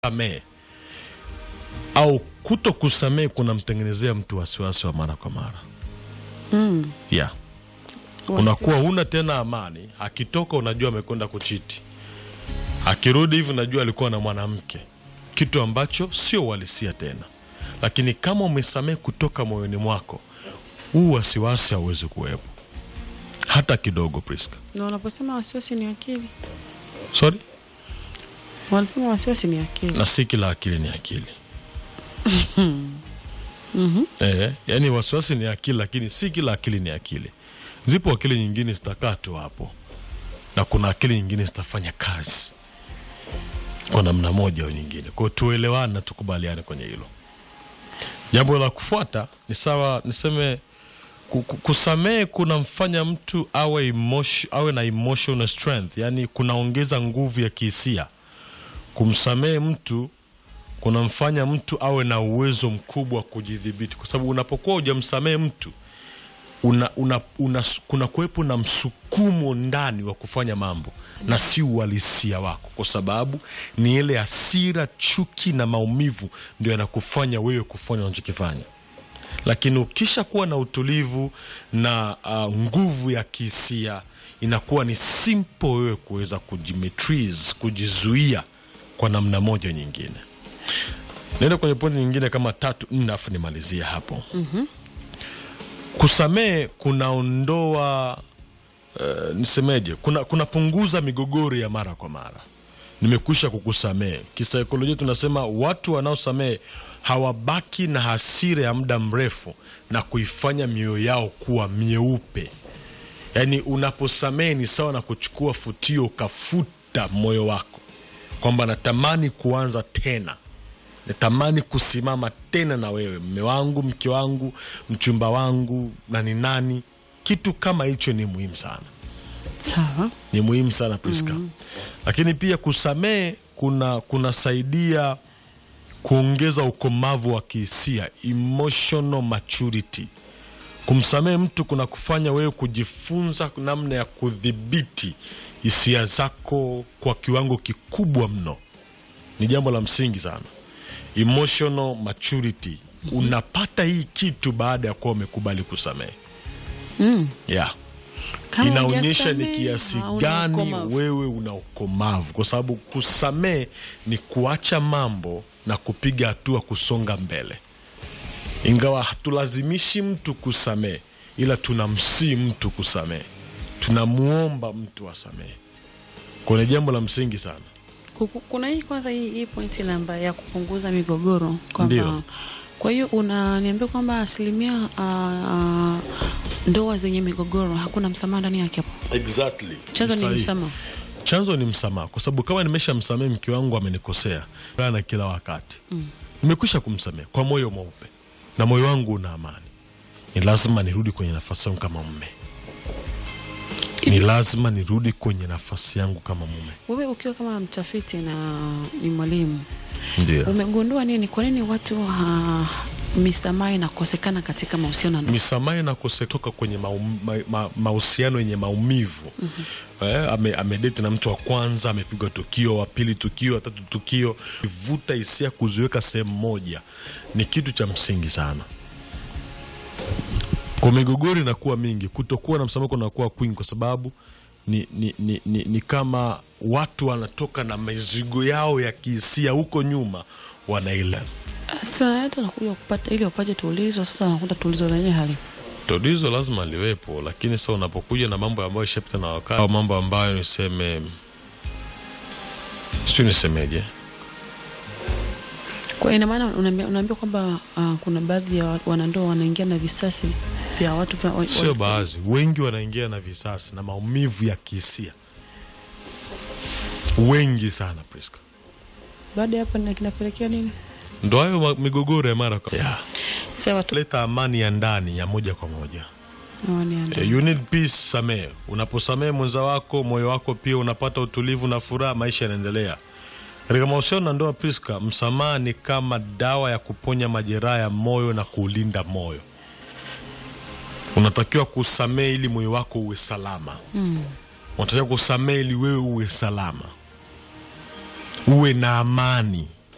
kusamehe au kuto kusamehe kunamtengenezea mtu wasiwasi wa mara kwa mara Mm. yeah. unakuwa huna tena amani akitoka unajua amekwenda kuchiti akirudi hivi unajua alikuwa na mwanamke kitu ambacho sio uhalisia tena lakini kama umesamehe kutoka moyoni mwako huu wasiwasi hauwezi kuwepo hata kidogo Priska. Na wanaposema wasiwasi ni akili, sorry wanasema wasiwasi ni akili. na si kila akili ni akili eh, yani wasiwasi ni akili lakini si kila akili ni akili zipo akili nyingine zitakaa tu hapo na kuna akili nyingine zitafanya kazi kwa namna moja au nyingine kwao tuelewane na tukubaliane kwenye hilo jambo la kufuata ni sawa niseme ku- ku- kusamehe kunamfanya mtu awe, emotion, awe na emotional strength yani kunaongeza nguvu ya kihisia kumsamehe mtu kunamfanya mtu awe na uwezo mkubwa wa kujidhibiti kwa sababu unapokuwa hujamsamehe mtu una, una, una, kuna kuwepo na msukumo ndani wa kufanya mambo na si uhalisia wako kwa sababu ni ile hasira chuki na maumivu ndio yanakufanya wewe kufanya unachokifanya lakini ukisha kuwa na utulivu na uh, nguvu ya kihisia inakuwa ni simple wewe kuweza kujimetrees kujizuia kwa namna moja nyingine naenda kwenye pointi nyingine kama tatu nne afu nimalizie hapo mm-hmm. kusamehe kunaondoa uh, nisemeje kuna kunapunguza migogoro ya mara kwa mara nimekwisha kukusamehe kisaikolojia tunasema watu wanaosamehe hawabaki na hasira ya muda mrefu na kuifanya mioyo yao kuwa myeupe yaani unaposamehe ni sawa na kuchukua futio ukafuta moyo wako kwamba natamani kuanza tena natamani kusimama tena na wewe mme wangu mke wangu mchumba wangu na ni nani kitu kama hicho ni muhimu sana Sawa. ni muhimu sana Priska. Lakini pia kusamehe kuna kunasaidia kuongeza ukomavu wa kihisia, emotional maturity. Kumsamehe mtu kuna kufanya wewe kujifunza namna ya kudhibiti hisia zako kwa kiwango kikubwa mno. Ni jambo la msingi sana, emotional maturity. Unapata hii kitu baada ya kuwa umekubali kusamehe Mm. yeah Kama inaonyesha ni hujasamehe, kiasi hauna gani ukomavu. wewe una ukomavu, kwa sababu kusamehe ni kuacha mambo na kupiga hatua kusonga mbele. Ingawa hatulazimishi mtu kusamehe, ila tunamsii mtu kusamehe, tunamwomba mtu asamehe. Kuna jambo la msingi sana. Kuku- Kuna hii kwanza hii, hii pointi namba ya kupunguza migogoro kwamba Ndio. kwa hiyo unaniambia kwamba asilimia uh, uh, ndoa zenye migogoro hakuna msamaha ndani yake hapo. Exactly. Chanzo ni Sahihi. msamaha. chanzo ni msamaha, kwa sababu kama nimesha msamehe mke wangu amenikosea na kila wakati mm. nimekwisha kumsamehe kwa moyo mweupe na moyo wangu una amani, ni lazima nirudi kwenye nafasi yangu kama mume, ni lazima nirudi kwenye nafasi yangu kama mume. Wewe ukiwa kama mtafiti na ni mwalimu Ndio umegundua nini? Kwa nini watu uh, misamaha inakosekana katika mahusiano ya ndoa? misamaha inakosetoka kwenye maum- ma- ma- mahusiano yenye maumivu mm-hmm. eh, ame, amedeti na mtu wa kwanza amepigwa tukio wa pili tukio wa tatu tukio vuta hisia kuziweka sehemu moja ni kitu cha msingi sana kwa migogoro inakuwa mingi kutokuwa na msamaha kunakuwa kwingi kwa sababu ni, ni, ni, ni, ni kama watu wanatoka na mizigo yao ya kihisia huko nyuma wanaila Sasa hata nakuja kupata ili wapate tulizo, sasa wanakuta tulizo lenyewe hali tatizo lazima liwepo, lakini sasa unapokuja na mambo ambayo ishapita na wakati au mambo ambayo niseme, sijui nisemeje, Kwa ina maana unaambia unaambia kwamba uh, kuna baadhi ya wa- wanandoa wanaingia na visasi vya watu vya, wa- sio wa- baadhi, wengi wanaingia na visasi na maumivu ya kihisia, wengi sana Priska. baada ya hapo na kinapelekea nini? Ndo hayo ma- migogoro ya mara kwa yeah. Sawa tu Leta amani ya ndani ya moja kwa moja. wanianda. Eh, You need peace, samehe. Unaposamehe mwenza wako, moyo wako pia unapata utulivu na furaha, maisha yanaendelea. Katika mahusiano na ndoa, Priska, msamaha ni kama dawa ya kuponya majeraha ya moyo na kuulinda moyo. Unatakiwa kusamehe ili moyo wako uwe salama. Mm. Unatakiwa kusamehe ili wewe uwe salama, uwe na amani